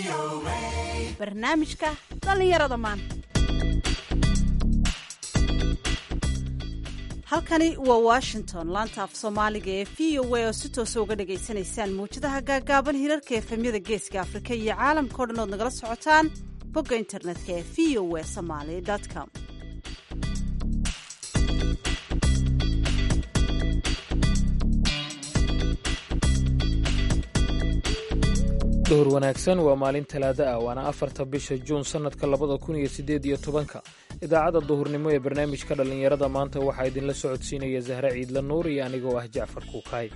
barnaamijka dhallinyarada maanta halkani waa washington laanta af soomaaliga ee v o a oo si toosa uga dhagaysanaysaan mawjadaha gaagaaban hirarka efemyada geeska afrika iyo caalamka o dhan ood nagala socotaan bogga internetka ee v o a somaly com duhur wanaagsan waa maalin talaado ah waana afarta bisha juun sannadka labada kun iyo siddeed iyo tobanka idaacadda duhurnimo ee barnaamijka dhallinyarada maanta waxaa idinla socodsiinaya zahre ciidla nuur iyo anigoo ah jacfar kuukaay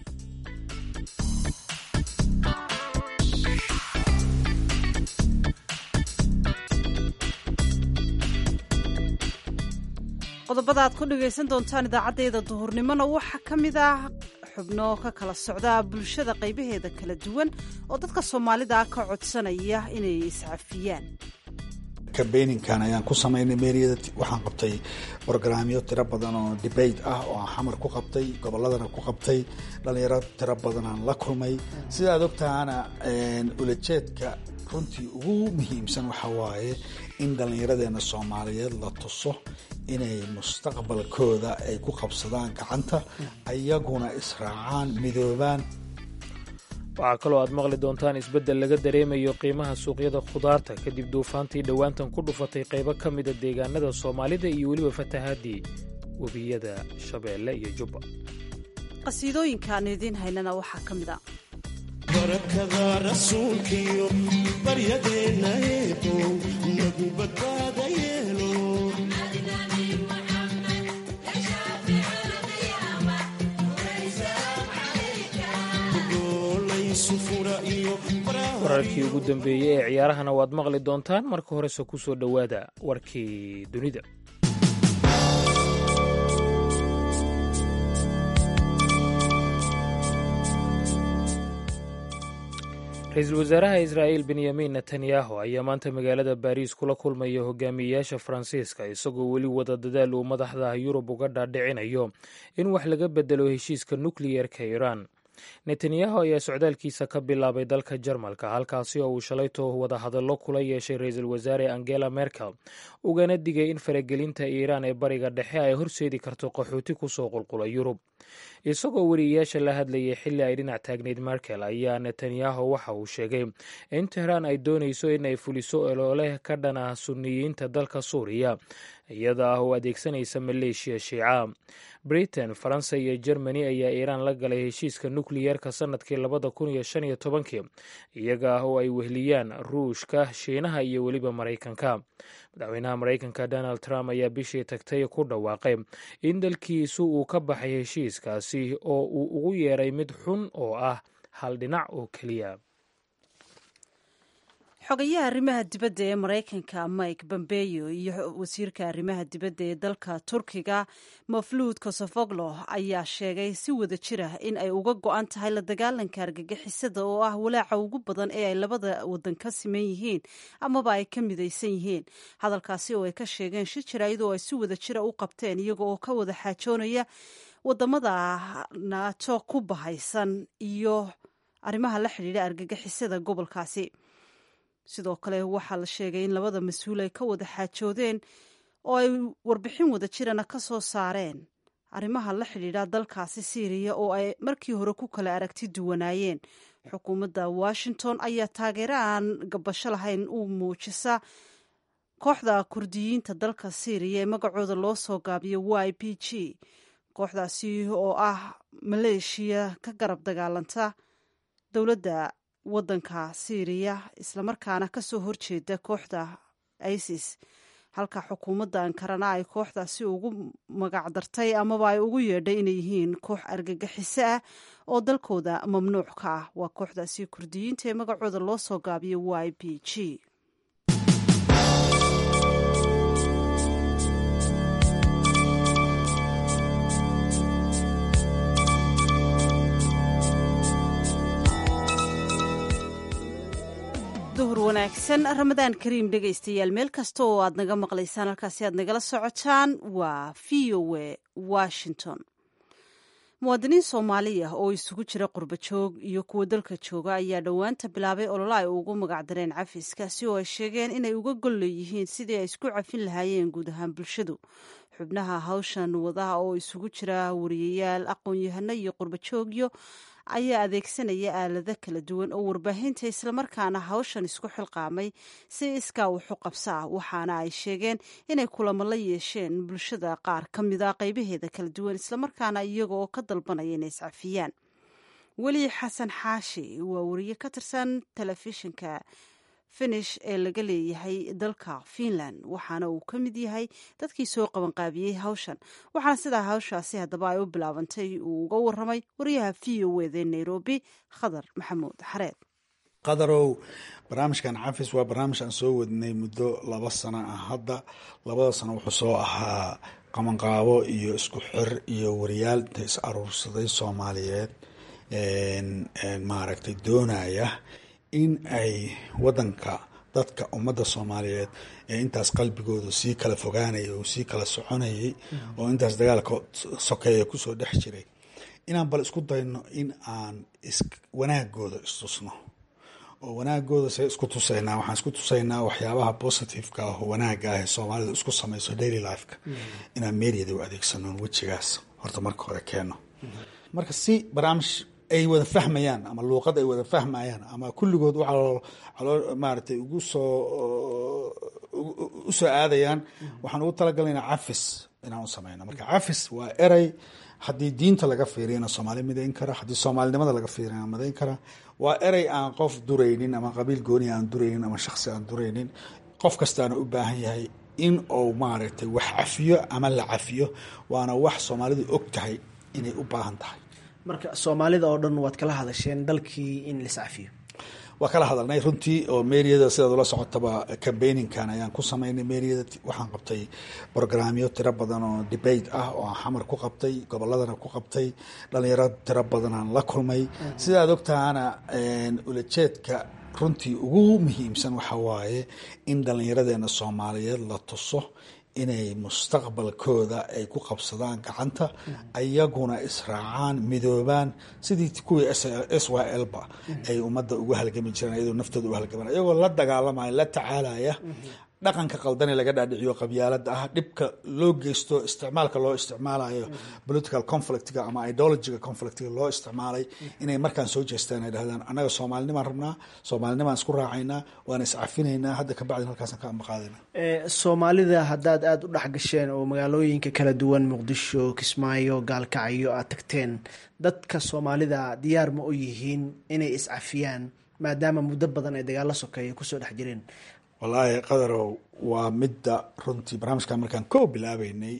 qodobada aad ku dhagaysan doontaan idaacaddayda duhurnimona waxaa ka mid ah xubno ka kala socda bulshada qaybaheeda kala duwan oo dadka soomaalida ka codsanaya inay iscafiyaan kabeyninkan ayaan ku samaynay meeriyada waxaan qabtay brogramyo tiro badan oo debate ah oo aan xamar ku qabtay gobolladana ku qabtay dhalinyaro tiro badanaan la kulmay sida aad ogtahana ulajeedka runtii ugu muhiimsan waxa waaye in dhallinyaradeena soomaaliyeed la tuso inay mustaqbalkooda ay ku qabsadaan gacanta ayaguna israacaan midoobaan waxaa kaloo aad maqli doontaan isbeddel laga dareemayo qiimaha suuqyada khudaarta kadib duufaantii dhowaantan ku dhufatay qaybo ka mida deegaanada soomaalida iyo weliba fatahaadii webiyada shabeelle iyo jubba qasiidooyinka aanu idiin haynana waxaa ka mid a barakada rasuulkiyo baryadeenna eebow nagu badbaada yeelo wararkii ugu dambeeyey ee ciyaarahana waad maqli doontaan marka horese ku soo dhowaada warkii dunida ra-iisul wasaaraha israa'iil benyamin netanyahu ayaa maanta magaalada baariis kula kulmaya hogaamiyeyaasha faransiiska isagoo weli wada dadaal uu madaxda yurub uga dhaadhicinayo in wax laga bedelo heshiiska nukliyerka iiraan netanyahu ayaa socdaalkiisa ka bilaabay dalka jarmalka halkaasi oo uu shalayto wadahadallo kula yeeshay ra-iisul wasaare angela merkel ugana digay in faragelinta iiraan ee bariga dhexe ay horseedi karto qaxooti kusoo qulqula yurub isagoo weriyayaasha la hadlayay xilli ay dhinac taagneyd merkel ayaa netanyahu waxa uu sheegay in tehraan ay doonayso in ay fuliso olooleh ka dhana suniyiinta dalka suuriya iyada ah oo adeegsanaysa maleeshiya shiica britain faransa iyo germany ayaa iiraan la galay heshiiska nukliyerka sannadkii labada kun iyo shan iyo tobankii iyaga ah oo ay wehliyaan ruushka shiinaha iyo weliba maraykanka madaxweynaha maraykanka donald trump ayaa bishii tagtay ku dhawaaqay in dalkiisu uu ka baxay heshiiskaasi oo uu ugu yeeray mid xun oo ah hal dhinac oo keliya xogayaha arrimaha dibadda ee maraykanka mike bombeyo iyo wasiirka arrimaha dibadda ee dalka turkiga mafluud kosofoglo ayaa sheegay si wada jira in ay uga go-an tahay la dagaalanka argagixisada oo ah walaaca ugu badan ee ay labada wadan ka siman yihiin amaba ay ka midaysan yihiin hadalkaasi oo ay ka sheegeen shir jaraa'id oo ay si wada jira u qabteen iyaga oo ka wada xaajoonaya wadamada naato ku bahaysan iyo arrimaha la xidhiidha argagixisada gobolkaasi sidoo kale waxaa la sheegay in labada mas-uul ay ka wada xaajoodeen oo ay warbixin wada jirana ka soo saareen arrimaha la xidhiidha dalkaasi syriya oo ay markii hore ku kala aragti duwanaayeen xukuumadda washington ayaa taageero aan gabasho lahayn u muujisa kooxda kurdiyiinta dalka syriya ee magacooda loo soo gaabiyo y p g kooxdaasi oo ah maleeshiya ka garab dagaalanta dowladda waddanka syriya islamarkaana ka soo horjeeda kooxda isis halka xukuumadda ankarana ay kooxdaasi ugu magacdartay amaba ay ugu yeedhay inay yihiin koox argagixiso ah oo dalkooda mamnuuc ka ah waa kooxdaasi kurdiyiinta ee magacooda loo soo gaabiyo y b g duhur wanaagsan ramadaan kariim dhegaystayaal meel kasta oo aad naga maqlaysaan halkaasi aad nagala socotaan waa v o a washington muwaadiniin soomaali ah oo isugu jira qurba joog iyo kuwa dalka jooga ayaa dhowaanta bilaabay olole ay ugu magacdareen cafiskaasi oo ay sheegeen inay uga gol leeyihiin sidii ay isku cafin lahaayeen guud ahaan bulshadu xubnaha hawshan wadaha oo isugu jira wariyayaal aqoon-yahano iyo qurba joogyo ayaa adeegsanaya aalado kala duwan oo warbaahinta islamarkaana hawshan isku xilqaamay si iskaa wuxu qabso ah waxaana ay sheegeen inay kulamo la yeesheen bulshada qaar ka mida qaybaheeda kala duwan islamarkaana iyaga oo ka dalbanaya inay iscafiyaan weli xasan xaashi waa wariye ka tirsan telefishinka finish ee laga leeyahay dalka finland waxaana uu ka mid yahay dadkii soo qabanqaabiyey hawshan waxaana sidaa hawshaasi haddaba ay u bilaabantay uu uga waramay wariyaha v o eda nairobi khadar maxamuud xareed qadarow barnaamijkan cafis waa barnaamij aan soo wadnay muddo laba sano ah hadda labada sano wuxuu soo ahaa qabanqaabo iyo isku xir iyo wariyaal inta is aruursaday soomaaliyeed maaragtay doonaya in ay wadanka dadka ummadda soomaaliyeed ee intaas qalbigooda sii kala fogaanaya oo sii kala soconayay oo intaas dagaalka sokeeya kusoo dhex jiray inaan bal isku dayno in aan wanaagooda istusno oo wanaagooda see isku tusaynaa waxaan isku tusaynaa waxyaabaha positiveka ah oo wanaaga ah ee soomaalida isku samayso daily lifeka inaan meeriyada u adeegsano wejigaas horta marka hore keeno marka si barnaamij ay wada fahmayaan ama luuqad ay wada fahmayaan ama kulligood waxaa maaragtay ugu soo usoo aadayaan waxaan ugu talagalayna cafis inaan u sameyno marka cafis waa erey haddii diinta laga fiiriyana soomaali midayn kara haddii soomaalinimada laga fiiriyana midayn kara waa erey aan qof duraynin ama qabiil gooni aan duraynin ama shaksi aan duraynin qof kastaana u baahan yahay in uu maaragtay wax cafiyo ama la cafiyo waana wax soomaalidu og tahay inay u baahan tahay marka soomaalida oo dhan waad kala hadasheen dalkii in liscafiyo waa kala hadalnay runtii oo meeriyada sidaad ula socotaba cambayninkan ayaan ku sameynay meeriyada waxaan qabtay brograamyo tiro badan oo debate ah oo aan xamar ku qabtay goboladana ku qabtay dhalinyaro tiro badanaan la kulmay sidaad ogtahana ulajeedka runtii ugu muhiimsan waxa waaye in dhalinyaradeena soomaaliyeed la tuso inay mustaqbalkooda ay ku qabsadaan gacanta ayaguna israacaan midoobaan sidii kuwii s y l ba ay ummadda ugu halgami jireen iyadoo naftooda u halgamaan iyagoo la dagaalamaya la tacaalaya dhaqanka qaldane laga dhaadhiciyo qabyaalada ah dhibka loo geysto isticmaalka loo isticmaalayo political conflictga ama ideologiga conflictga loo isticmaalay inay markaan soo jeestaan ay dhahdaan annaga soomaalinimaan rabnaa soomaalinimaan isku raacaynaa waan iscafinaynaa hadda kabacdin halkaasaan ka ambaqaadayna soomaalida haddaad aada u dhexgasheen oo magaalooyinka kala duwan muqdisho kismaayo gaalkacyo aad tagteen dadka soomaalida diyaar ma u yihiin inay iscafiyaan maadaama muddo badan ay dagaalo sokeeya kusoo dhex jireen wallaahi qadarow waa midda runtii barnaamijkan markaan ko bilaabeynay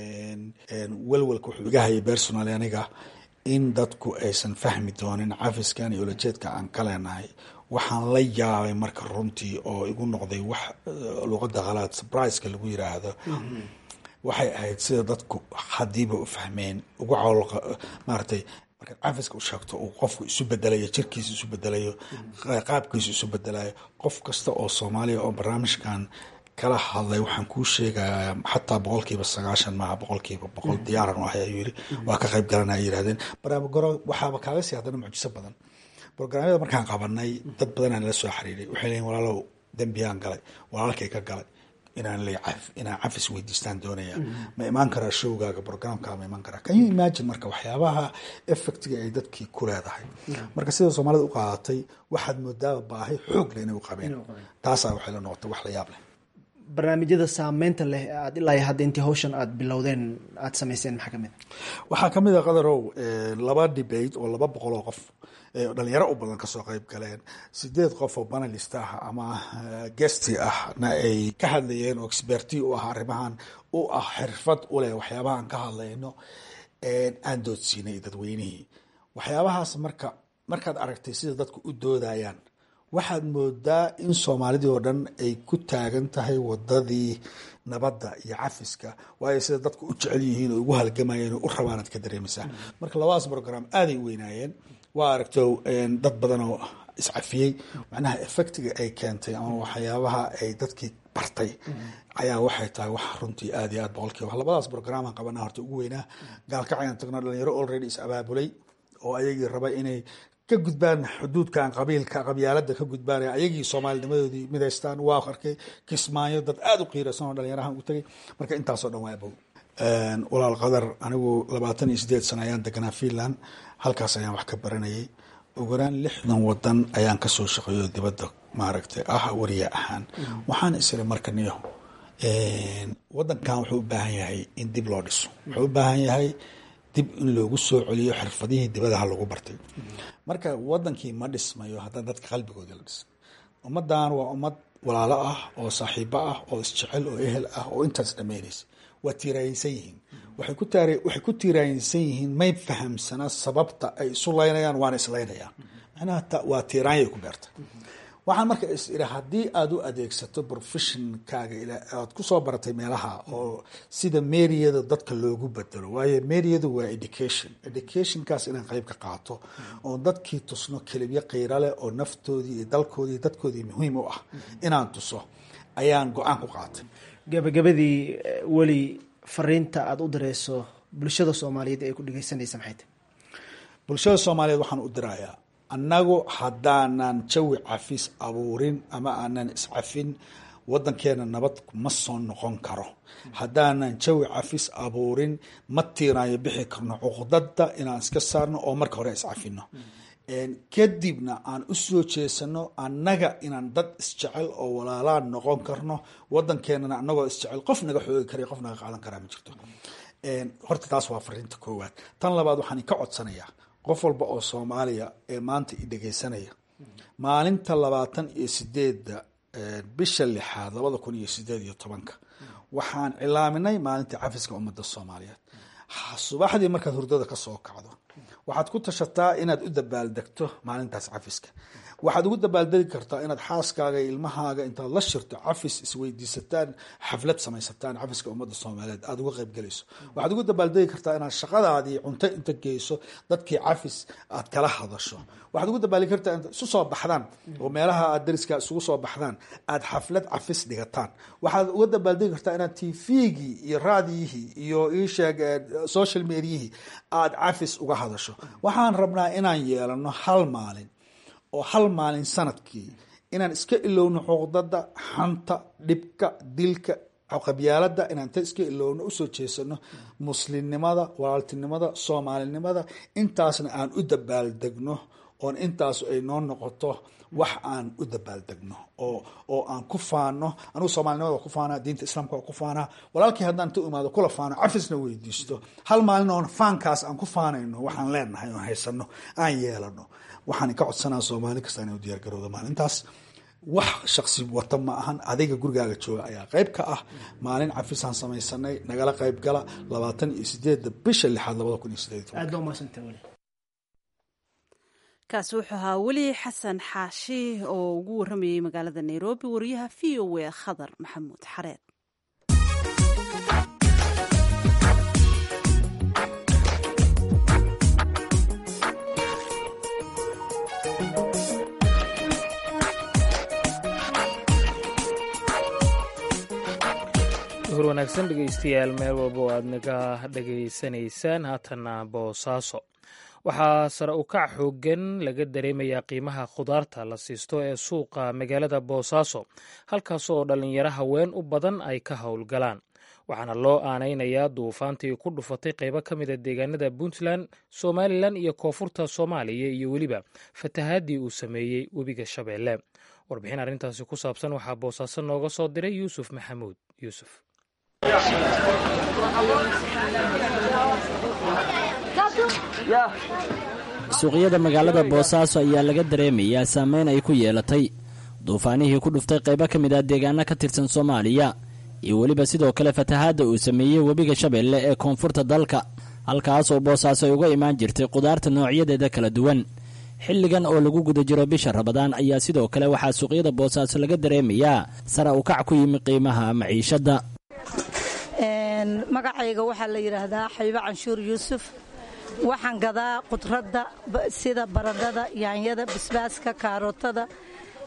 welwelka wuxuu iga hayay personally aniga in dadku aysan fahmi doonin cafiskan iyo ulajeedka aan ka leenahay waxaan la yaabay marka runtii oo igu noqday wax luuqada khalaad surpriseka lagu yiraahdo waxay ahayd sida dadku hadiiba u fahmeen ugu cawl maaratay markaad cafiska u sheegto uu qofku isu bedelayo jirkiisa isu bedelayo qaabkiisa isu bedelayo qof kasta oo soomaaliya oo barnaamijkan kala hadlay waxaan kuu sheegayaa xataa boqolkiiba sagaashan maaha boqolkiiba boqol diyaaran u ahay ayuu yiri waa ka qayb galana ay yirahdeen barnaamijgoro waxaaba kaaga sii haddana mucjiso badan brograamyada markaan qabanay dad badanaan la soo xiriiray waxay leeyiin walaalow dembiyaan galay walaalkay ka galay inaan la inaan cafis weydiistaan doonaya ma imaan karaa showgaaga programka ma imaan karaa can you imagine marka waxyaabaha effectiga ay dadkii ku leedahay marka sida soomaalida u qaadatay waxaad moodaaba baahi xoog leh inay u qabeen taasaa waxay la noqotay wax la yaab leh barnaamijyada saameynta leh aad ilaa hadda intii hawshan aad bilowdeen aad samayseen maxaa kamid waxaa kamid a qadarow laba debate oo laba boqol oo qof dhalinyaro u badan kasoo qeyb galeen sideed qof oo banalist ah ama gesti ahna ay ka hadlayeen oo experti u ah arrimahan u ah xirfad u leh waxyaabahaan ka hadlayno aan doodsiinay dadweynihii waxyaabahaas marka markaad aragtay sida dadku u doodayaan waxaad moodaa in soomaalidii oo dhan ay ku taagan tahay wadadii nabadda iyo cafiska waayo sida dadku u jecel yihiin oo ugu halgamayeen oo u rabaanaad ka dareemaysaa marka labadaas brogram aaday u weynaayeen waa aragto dad badan oo iscafiyey macnaha effectiga ay keentay ama waxyaabaha ay dadkii bartay ayaa waxay tahay wax runtii aad iyo aad boqolkiiba labadaas brogramaan qabanaa horta ugu weynaa gaalkacayaan tagno dhalinyaro already is abaabulay oo ayagii raba inay ka gudbaan xuduudkan qabiilka qabyaalada ka gudbaan ayagii soomaalinimadoodii midaystaan waa arkay kismaayo dad aada u qiiraysan oo dhalinyarahan u tagay marka intaasoo dhan waa abow walaal qadar anigu labaatan iyo sideed sano ayaan deganaa finland halkaas ayaan wax ka baranayay ugaraan lixdan wadan ayaan kasoo shaqeeyo dibadda maaragtay ah wariya ahaan waxaan isiri marka niyo wadankan wuxuu u baahan yahay in dib loo dhiso wuxuu u baahan yahay dib in loogu soo celiyo xirfadihii dibadaha lagu bartay marka wadankii ma dhismayo haddana dadka qalbigooda la dhisa ummadan waa ummad walaalo ah oo saaxiibo ah oo isjecel oo ehel ah oo intaas dhamaynaysa waa tiiraayinsan yihiin waxay ku taar waxay ku tiiraayinsan yihiin may fahamsana sababta ay isu laynayaan waana islaynayaan macnaha waa tiiraanyay ku beertay waxaan marka is iri haddii aada u adeegsato professionkaaga aad kusoo baratay meelaha oo sida meriyada dadka loogu bedelo waayo meriyadu waa education educationkaas inaan qeyb ka qaato oo dadkii tusno kelibyo qiiro leh oo naftoodii iyo dalkoodii dadkoodii muhiim u ah inaan tuso ayaan go-aan ku qaatay gabagabadii weli fariinta aada u direyso bulshada soomaaliyeed ay ku dhegeysanaysa maxay tahy bulshada soomaaliyeed waxaan u dirayaa annagu haddaanan jawi cafis abuurin ama aanan iscafin wadankeena nabad ma soo noqon karo haddaanan jawi cafis abuurin ma tiiraayo bixi karno cuqdada inaan iska saarno oo marka hore iscafino kadibna aan u soo jeesano annaga inaan dad isjecel oo walaalaan noqon karno wadankeenana anagoo isjecel qof naga xoogi kara qof naga qaadan karaa ma jirto horta taas waa fariinta koowaad tan labaad waxaan ka codsanayaa qof walba oo soomaaliya ee maanta i dhegeysanaya maalinta labaatan iyo sideedda bisha lixaad labada kun iyo sideed iyo tobanka waxaan cilaaminay maalinta cafiska ummadda soomaaliyeed subaxdii markaad hurdada ka soo kacdo waxaad ku tashataa inaad u dabaaldegto maalintaas cafiska waxaad ugu dabaaldegi kartaa inaad xaaskaaga iyo ilmahaaga intaad la shirto cafis isweydiisataan xaflad samaysataan cafiska ummadda soomaaliyeed aada uga qaybgelayso waxaad ugu dabaaldegi kartaa inaad shaqadaadii cunto inta geyso dadkii cafis aad kala hadasho waxaad ugu dabaaldegi kartaa inaad isu soo baxdaan oo meelaha aad dariska isugu soo baxdaan aad xaflad cafis dhigataan waxaad uga dabaaldegi kartaa inaad tvgii iyo raadiyihii iyo iisheeg social mediahii aad cafis uga hadasho waxaan rabnaa inaan yeelano hal maalin oo hal maalin sanadkii inaan iska ilowno xuqdada xanta dhibka dilka qabyaalada inaan ta iska ilowno usoo jeesano muslimnimada walaaltinimada soomaalinimada intaasna aan u dabaaldegno oon intaas ay noo noqoto wax aan u dabaaldegno oo oo aan ku faano anugu soomaalinimada waa ku faanaa diinta islaamka waa ku faanaa walaalkii haddaan ta imaado kula faano cafisna weydiisto hal maalin oon faankaas aan ku faanayno waxaan leenahay oon haysano aan yeelano waxaan ka codsanaa soomaali kasta inay u diyaargarowdo maalintaas wax shaksi wata ma ahan adiga gurigaaga jooga ayaa qeyb ka ah maalin cafisaan samaysanay nagala qeyb gala labaatan iyo sideedda bisha lixaad labada kun iyo sideed aad baa umaadsantaha weli kaasi wuxuu ahaa weli xasan xaashi oo ugu waramayay magaalada nairobi wariyaha v o a khadar maxamuud xareed hur wanaagsan dhegeystayaal meel walba oo aad naga dhegaysanaysaan haatanna boosaaso waxaa sare u kac xoogan laga dareemayaa qiimaha khudaarta la siisto ee suuqa magaalada boosaaso halkaas oo dhallinyaro haween u badan ay ka howlgalaan waxaana loo aanaynayaa duufaantii ku dhufatay qaybo ka mida deegaanada puntland somalilan iyo koonfurta soomaaliya iyo weliba fatahaadii uu sameeyey webiga shabeelle warbixin arrintaasi ku saabsan waxaa boosaaso nooga soo diray yuusuf maxamuud yuusuf suuqyada magaalada boosaaso ayaa laga dareemayaa saameyn ay ku yeelatay duufaanihii ku dhuftay qaybo ka mid ah deegaano ka tirsan soomaaliya iyo weliba sidoo kale fatahaadda uu sameeyey webiga shabeelle ee koonfurta dalka halkaas oo boosaaso ay uga imaan jirtay khudaarta noocyadeeda kala duwan xilligan oo lagu guda jiro bisha rabadaan ayaa sidoo kale waxaa suuqyada boosaaso laga dareemayaa sara u kac ku yimi qiimaha maciishadda magacayga waxaa la yidhaahdaa xabiibo canshuur yuusuf waxaan gadaa khudradda sida baradhada yaanyada basbaaska kaarootada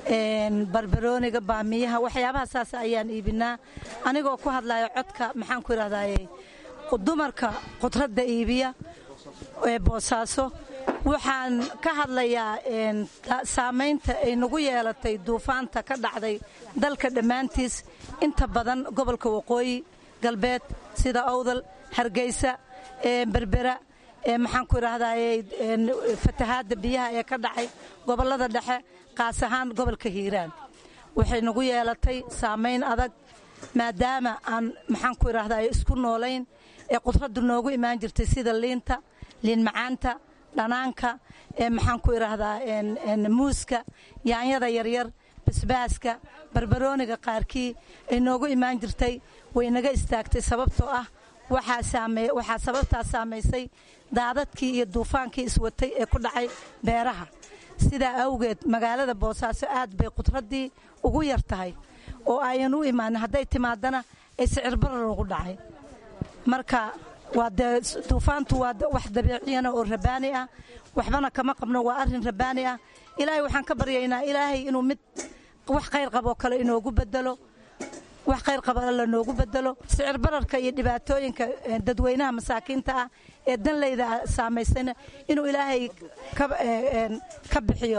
barbarooniga baamiyaha waxyaabaha saas ayaan iibinaa anigoo ku hadlaya codka maxaan ku idhahdaye dumarka khudradda iibiya ee boosaaso waxaan ka hadlayaa saamaynta ay nagu yeelatay duufaanta ka dhacday dalka dhammaantiis inta badan gobolka waqooyi galbeed sida owdal hargeysa berbera maxaan ku idhaahdaye fatahaadda biyaha ee ka dhacay gobollada dhexe qaas ahaan gobolka hiiraan waxay nagu yeelatay saamayn adag maadaama aan maxaan ku idhaahdaye isku noolayn ee khudraddu noogu imaan jirtay sida liinta liin macaanta dhanaanka maxaan ku idhaahdaa muuska yaanyada yaryar basbaaska barbarooniga qaarkii ay noogu imaan jirtay way naga istaagtay sababtoo ah waxaa sababtaas saamaysay daadadkii iyo duufaankii iswatay ee ku dhacay beeraha sidaa awgeed magaalada boosaaso aad bay khudraddii ugu yar tahay oo ayan u imaanin hadday timaadana ay sicirbarar ugu dhacay marka waa dee duufaantu waa wax dabiiciyana oo rabaani ah waxbana kama qabno waa arrin rabaani ah ilaahay waxaan ka baryaynaa ilaahay inuu mid wax khayr qaboo kale inoogu bedelo wax khayr qaba alla noogu bedelo sicir bararka iyo dhibaatooyinka dadweynaha masaakiinta ah ee danleyda saamaysana inuu ilaahay ka bixiyo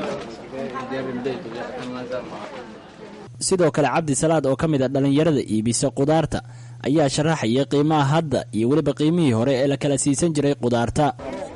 sidoo kale cabdi salaad oo ka mid a dhallinyarada iibisa qudaarta ayaa sharaxaya qiimaha hadda iyo weliba qiimihii hore ee la kala siisan jiray qudaarta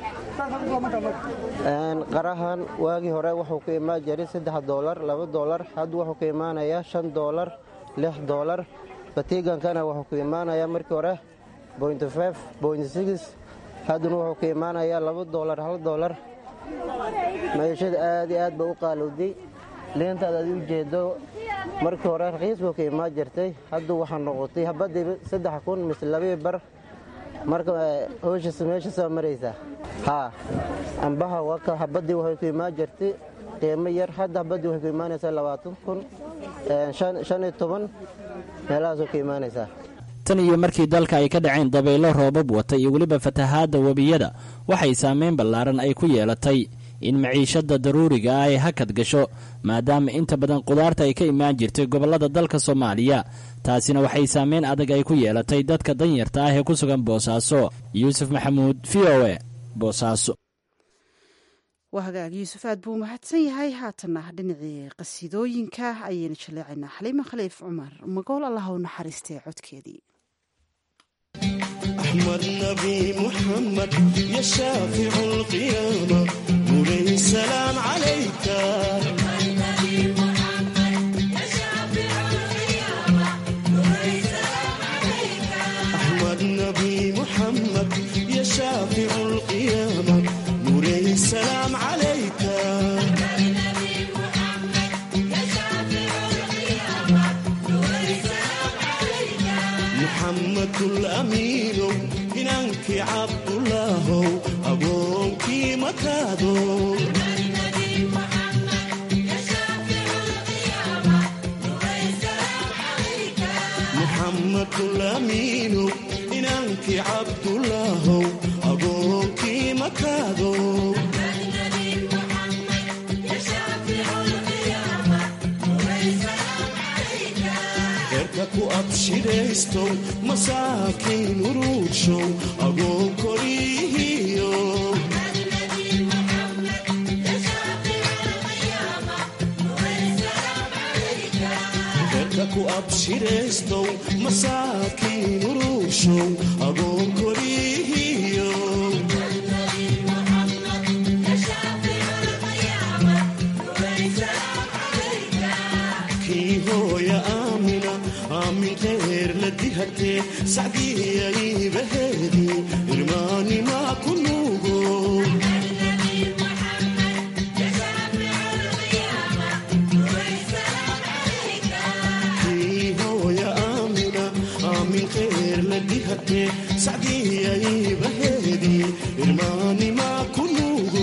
qarahan waagii hore wuxuu ku imaan jiray saddex doolar laba doolar hadda wuxuu ku imaanayaa shan doolar lix doolar batiigankana wuxuu ku imaanayaa markii hore boint fif boint six haddana wuxuu ku imaanayaa laba doolar hal doolar maciishada aad iyo aad ba u qaalowday liintaad aad u jeedo markii hore raqiis buu ka imaan jirtay hadda waxaa noqotay habadiiba saddex kun mise labii bar marka howshiis meesha soo maraysaa haa ambaha waka habadii waxay ku imaan jirtay qiimo yar hadda habadii waxay ku imaanaysaa labaatan kun shan iyo toban meelahaasoo ka imaanaysaa tan iyo markii dalka ay ka dhaceen dabaylo roobab wata iyo weliba fatahaadda webiyada waxay saameyn ballaaran ay ku yeelatay in maciishadda daruuriga ah ay hakad gasho maadaama inta badan qudaarta ay ka imaan jirtay gobollada dalka soomaaliya taasina waxay saameyn adag ay ku yeelatay dadka danyarta ah ee ku sugan boosaaso yuusuf maxamuud v o e boosaaso waa hagaag yuusuf aad buu mahadsan yahay haatana dhinacii qasiidooyinka ayaynu jaleecaynaa xaliima khaliif cumar magool allah u naxariistee codkeedii أحمد نبي محمد يا شافع القيامة مولاي السلام عليك أحمد نبي محمد يا شافع القيامة مولاي السلام عليك محمد الأمين إنك عبد الله أبوك مكادو محمد الأمين إنك عبد الله أبوك مكادو ku abshiraysto masaakiin uruugshow agoo korihiyo dadka ku abshiraystow masaakiin uruugshow agoo korihiyo kii hooya aamina aamin khayr la dihatee sacdiyaibaheedii irmaanimaa ku nuugo kii hooya aamina aamin khayr la dihatee sacdiyaibaheedii irmaanimaa ku nuugo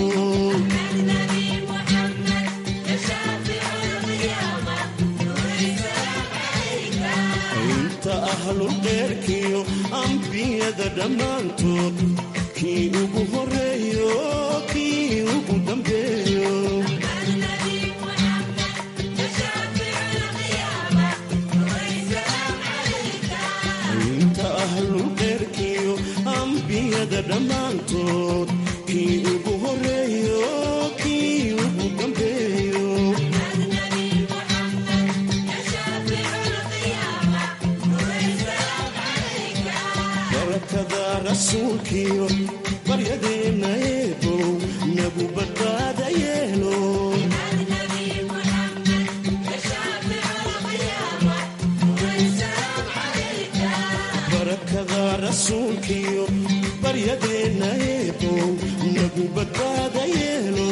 inta ahlulqeyrkiyo ambiyada dhammaantood kii ugu horeeyo kii ugu dambeeyo adduunyada dhammaantood kii ugu horeeyo kii ugu dambeeyo barakada rasuulkiyo baryadeenna eebow nagu badbaada yeelo barakada rasuulkiyo baryadeenna eebow nagu badbaada yeelo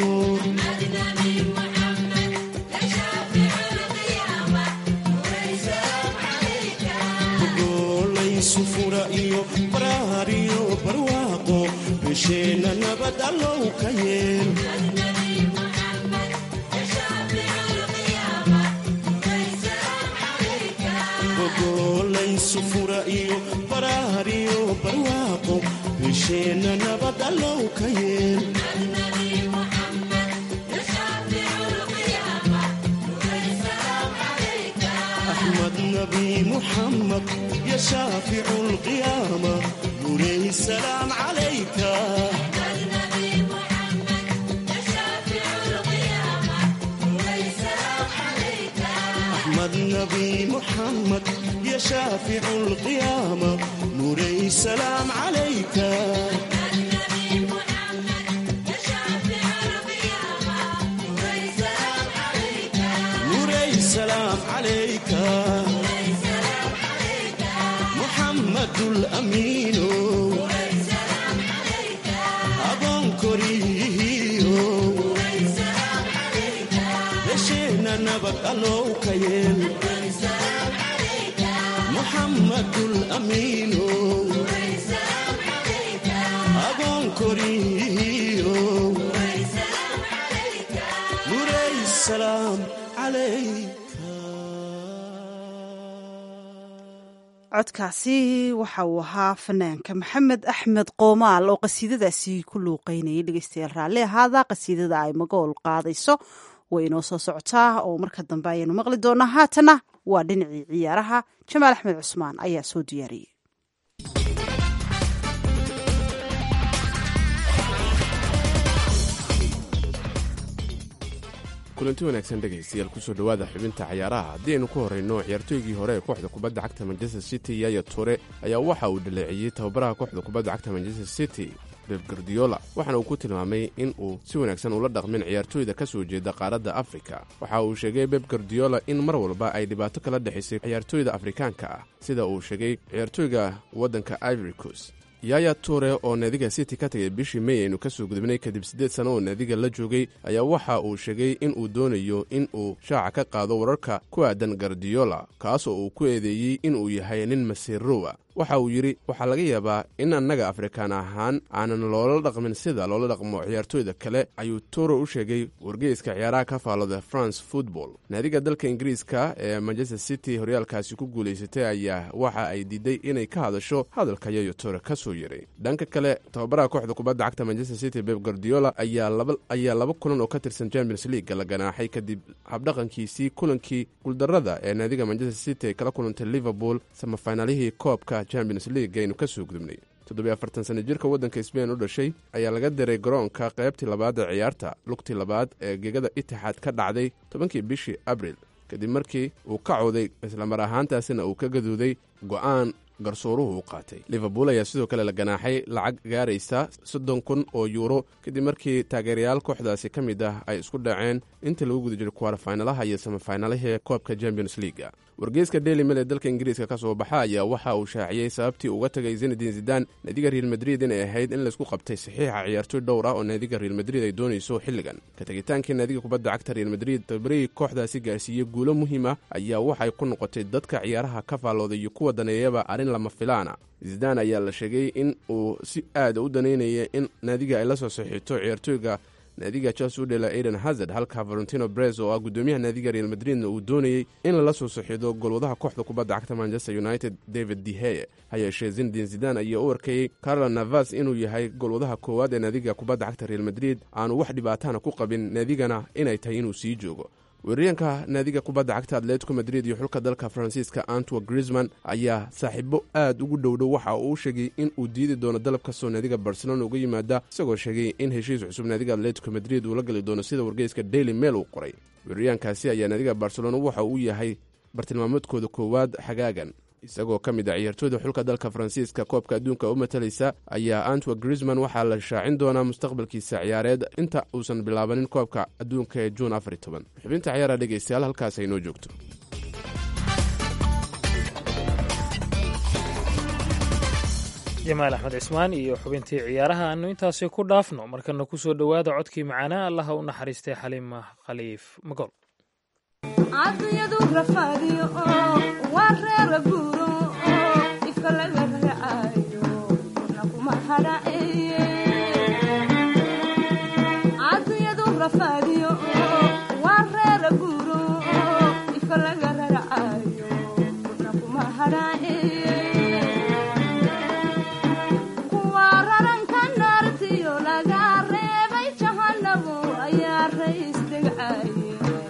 goolaysu fura iyo baraar iyo barwaaqo bisheenna nabad allow ka yeel goolaysu fura iyo baraar iyo barwaaqo bisheenna nabad allow ka yeel أحمد نبي محمد يا شافع القيامة نوري السلام عليك أحمد نبي محمد يا شافع القيامة نوري السلام عليك نوري السلام عليك محمد الأمين أبون كريهيو لشينا نبت ألو كيل محمد الأمين أبون كريهيو نوري السلام عليك codkaasi waxa uu ahaa fanaanka maxamed axmed qoomaal oo qasiidadaasi ku luuqeynayay dhegeystayaal raalli ahaada qasiidada ay magool qaadayso way inoo soo socotaa oo marka dambe ayaynu maqli doonaa haatana waa dhinacii ciyaaraha jamaal axmed cusmaan ayaa soo diyaariyey kulanti wanaagsan dhegaystayaal kusoo dhowaada xubinta cayaaraha haddii aynu ku horrayno ciyaartooygii hore ee kooxda kubadda cagta manchester city yaya ture ayaa waxa uu dhaleeciyey tababaraha kooxda kubadda cagta manchester city beb gardiola waxaana uu ku tilmaamay in uu si wanaagsan ula dhaqmin ciyaartooyda ka soo jeeda qaaradda afrika waxa uu sheegay beb gardiola in mar walba ay dhibaato kala dhexaysay ciyaartooyda afrikaanka ah sida uu sheegay ciyaartooyga waddanka ivoricos yaya ture oo naadiga city ka tagay bishii may aynu ka soo gudubnay kadib siddeed sano oo naadiga la joogay ayaa waxa uu sheegay in uu doonayo in uu shaaca ka qaado wararka ku aadan gardiola kaas oo uu ku eedeeyey in uu yahay nin masiirowa waxa uu yidhi waxaa laga yaabaa in annaga afrikaan ahaan aanan loola dhaqmin sida loola dhaqmo ciyaartooyda kale ayuu ture u sheegay wargeyska ciyaaraha ka faallooda france football naadiga dalka ingiriiska ee manchester city horyaalkaasi ku guulaysatay ayaa waxa ay diiday inay ka hadasho hadalka yayo ture ka soo yeray dhanka kale tababaraha kooxda kubadda cagta manchester city beb gardiola ayaa laba kulan oo ka tirsan champions league la ganaaxay kadib habdhaqankiisii kulankii guuldarrada ee naadiga manchester city ay kala kulantay liverpool samafinaalihii koobka champions league aynu ka soo gudubnay toddobiy afartan sana jirka waddanka sbain u dhashay ayaa laga diray garoonka qaybtii labaad ee ciyaarta lugtii labaad ee gegada itixaad ka dhacday tobankii bishii abril kadib markii uu ka cooday islamar ahaantaasina uu ka gaduuday go'aan garsooruhu u qaatay liverpool ayaa sidoo kale la ganaaxay lacag gaaraysa soddon kun oo yuuro kadib markii taageerayaal kooxdaasi ka mid ah ay isku dhaceen intii lagu guda jiray kuwaarfaynalaha iyo samafaynalihii koobka champions leaga wargeyska daily mail ee dalka ingiriiska ka soo baxa ayaa waxa uu shaaciyey sababtii uga tagay zinadin zidan naadiga real madrid inay ahayd in laysku qabtay saxiixa ciyaartooy dhowr ah oo naadiga real madrid ay doonayso xilligan ka tegitaankii naadiga kubadda cagta real madrid tabarihii kooxdaasi gaarsiiyey guulo muhiim ah ayaa waxay ku noqotay dadka ciyaaraha ka faallooday iyo kuwa daneeyaba arrin lama filaana zidan ayaa la sheegay in uu si aada u daneynaya in naadiga ay la soo saxiixto ciyaartooyga naadiga chelsea u dhela aiden hazard halka valentino brez oo ah guddoomiyaha naadiga real madridna uu doonayey in lala soo saxiido golwadaha kooxda kubadda cagta manchester united david deheye ha yeeshee zinadin zidan ayaa u arkayey carlo navas inuu yahay golwadaha koowaad ee naadiga kubadda cagta real madrid aanu wax dhibaatana ku qabin naadigana inay tahay inuu sii joogo weeraryaanka naadiga kubadda cagta atletico madrid iyo xulka dalka faransiiska antwa grisman ayaa saaxiibo aad ugu dhowdhow waxa uu sheegay in uu diidi doono dalab kastoo naadiga barcelona uga yimaada isagoo sheegay in heshiis cusub naadiga atletico madrid uu la gali doono sida wargeyska daily mail uu qoray weeraryaankaasi ayaa naadiga barcelona waxa uu yahay bartilmaameedkooda koowaad xagaagan isagoo ka mid ah ciyaartooyda xulka dalka faransiiska koobka adduunka u matalaysa ayaa antwa grisman waxaa la shaacin doonaa mustaqbalkiisa ciyaareed inta uusan bilaabanin koobka adduunka ee juun afar toban xubinta ciyaara dhegeystayaal halkaas aynoo joogto jamaal axmed cismaan iyo xubintii ciyaaraha aanu intaasi ku dhaafno markana ku soo dhowaada codkii macaanaa allaha u naxariistay xaliima khaliif magol caadiyadu rafaadiyo oo waa reera guuro oo ifka laga raacayo kuna kuma hadhaceeye caadiyadu rafaadiyo oo waa reera guuro oo ifka laga raacayo kuna kuma hadhaceeye kuwa raranka naartiyo laga reebay jahanabo ayaa rays degcaye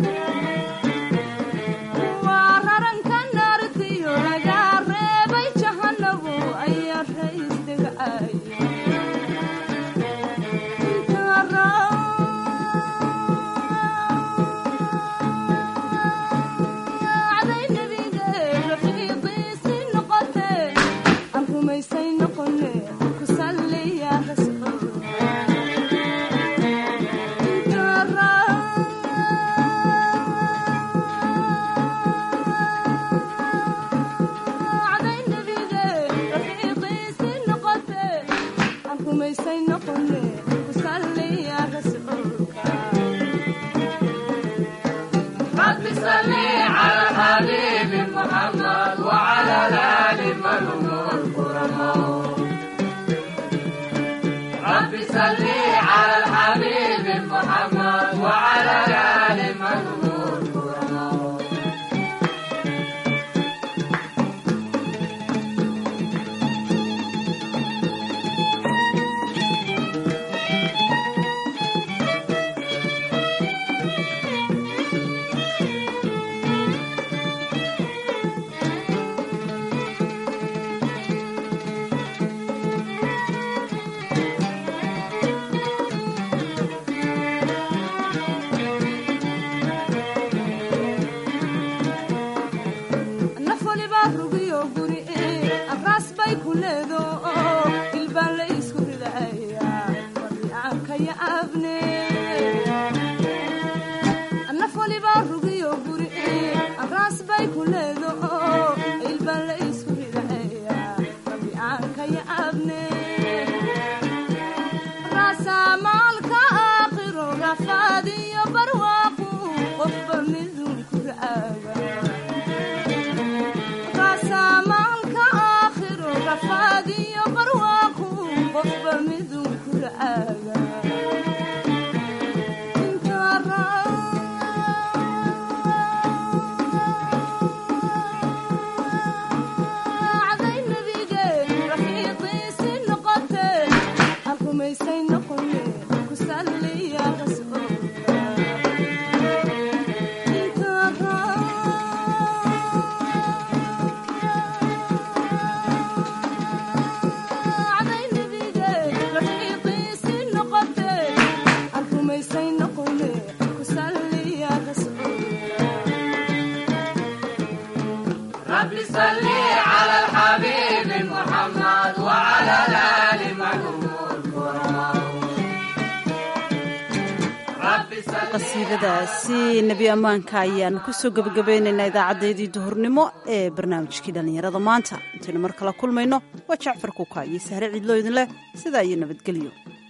qasiidadaasi nebi ammaanka ayaan kusoo gebagabaynaynaa idaacadeedii duhurnimo ee barnaamijkii dhallinyarada maanta intaynu mar kala kulmayno waa jacfar kuka iyo sahre ciidloo idin leh sidaa iyo nabadgelyo